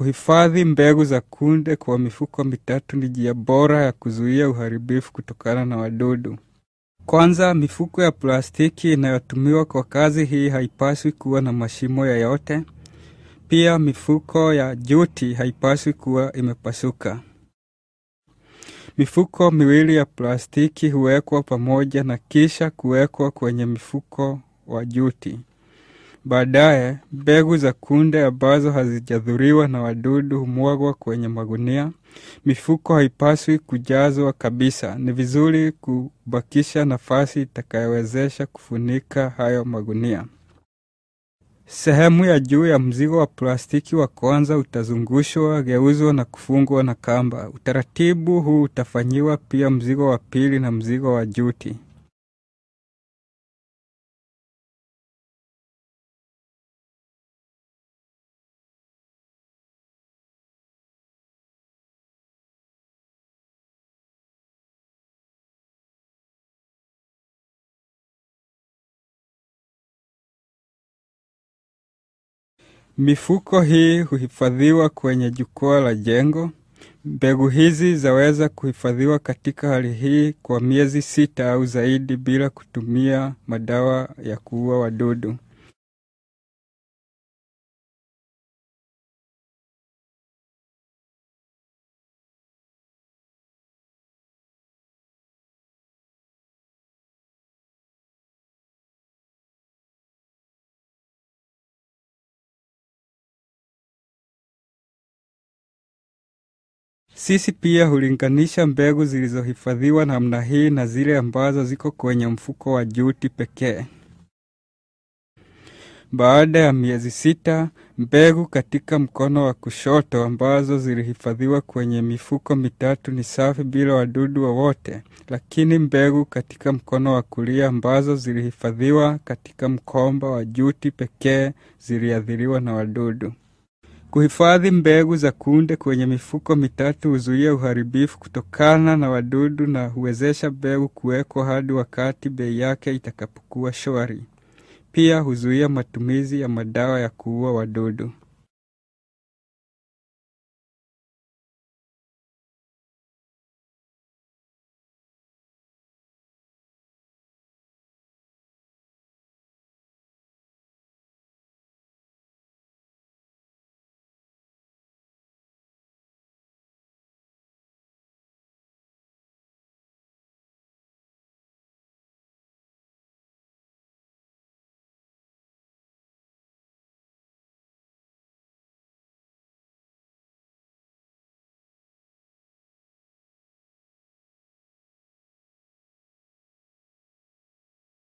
Kuhifadhi mbegu za kunde kwa mifuko mitatu ni njia bora ya kuzuia uharibifu kutokana na wadudu. Kwanza, mifuko ya plastiki inayotumiwa kwa kazi hii haipaswi kuwa na mashimo yoyote. Pia mifuko ya juti haipaswi kuwa imepasuka. Mifuko miwili ya plastiki huwekwa pamoja na kisha kuwekwa kwenye mifuko wa juti. Baadaye, mbegu za kunde ambazo hazijadhuriwa na wadudu humwagwa kwenye magunia. Mifuko haipaswi kujazwa kabisa. Ni vizuri kubakisha nafasi itakayowezesha kufunika hayo magunia. Sehemu ya juu ya mzigo wa plastiki wa kwanza utazungushwa, geuzwa na kufungwa na kamba. Utaratibu huu utafanyiwa pia mzigo wa pili na mzigo wa juti. Mifuko hii huhifadhiwa kwenye jukwaa la jengo. Mbegu hizi zaweza kuhifadhiwa katika hali hii kwa miezi sita au zaidi bila kutumia madawa ya kuua wadudu. Sisi pia hulinganisha mbegu zilizohifadhiwa namna hii na zile ambazo ziko kwenye mfuko wa juti pekee. Baada ya miezi sita, mbegu katika mkono wa kushoto ambazo zilihifadhiwa kwenye mifuko mitatu ni safi bila wadudu wowote wa lakini mbegu katika mkono wa kulia ambazo zilihifadhiwa katika mkomba wa juti pekee ziliathiriwa na wadudu. Kuhifadhi mbegu za kunde kwenye mifuko mitatu huzuia uharibifu kutokana na wadudu na huwezesha mbegu kuwekwa hadi wakati bei yake itakapokuwa shwari. Pia huzuia matumizi ya madawa ya kuua wadudu.